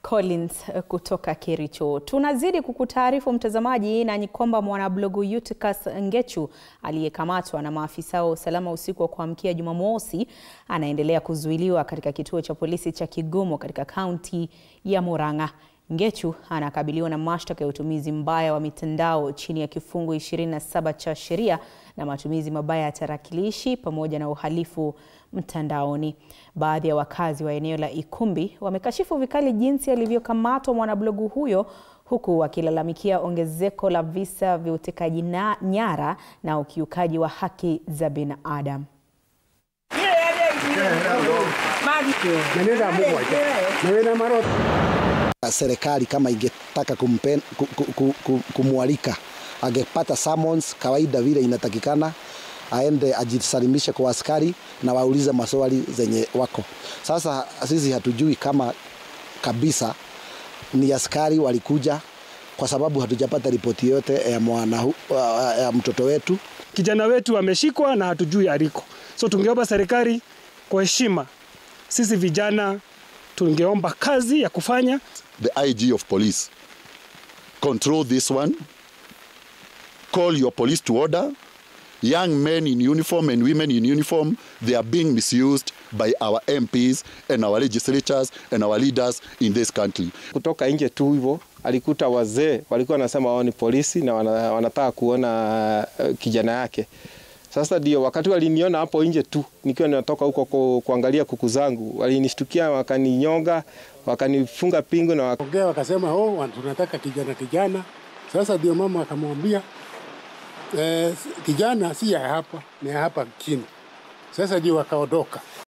Collins kutoka Kericho. Tunazidi kukutaarifu mtazamaji na ni kwamba mwanablogu Eutychus Ngechu aliyekamatwa na maafisa wa usalama usiku wa kuamkia Jumamosi anaendelea kuzuiliwa katika kituo cha polisi cha Kigumo katika kaunti ya Murang'a. Ngechu anakabiliwa na mashtaka ya utumizi mbaya wa mitandao chini ya kifungu 27 cha sheria na matumizi mabaya ya tarakilishi pamoja na uhalifu mtandaoni. Baadhi ya wakazi wa eneo la Ikumbi wamekashifu vikali jinsi alivyokamatwa mwanablogu huyo huku wakilalamikia ongezeko la visa vya utekaji nyara na ukiukaji wa haki za binadamu. Serikali kama ingetaka kumpen, kumwalika angepata summons kawaida vile inatakikana, aende ajisalimishe kwa askari na waulize maswali zenye wako. Sasa sisi hatujui kama kabisa ni askari walikuja, kwa sababu hatujapata ripoti yote ya mwana ya mtoto wetu. Kijana wetu ameshikwa na hatujui aliko, so tungeomba serikali kwa heshima, sisi vijana tungeomba kazi ya kufanya. The IG of police control this one, call your police to order. Young men in uniform and women in uniform, they are being misused by our MPs and our legislatures and our leaders in this country. Kutoka nje tu hivyo alikuta wazee walikuwa wanasema wao ni polisi na wanataka kuona kijana yake. Sasa ndio wakati waliniona hapo nje tu nikiwa ninatoka huko kuangalia kuku zangu, walinishtukia wakaninyonga, wakanifunga pingu na wak... ongea wakasema, oh, tunataka kijana kijana. Sasa ndio mama akamwambia eh, kijana si ya hapa, ni ya hapa chini. Sasa ndio wakaondoka.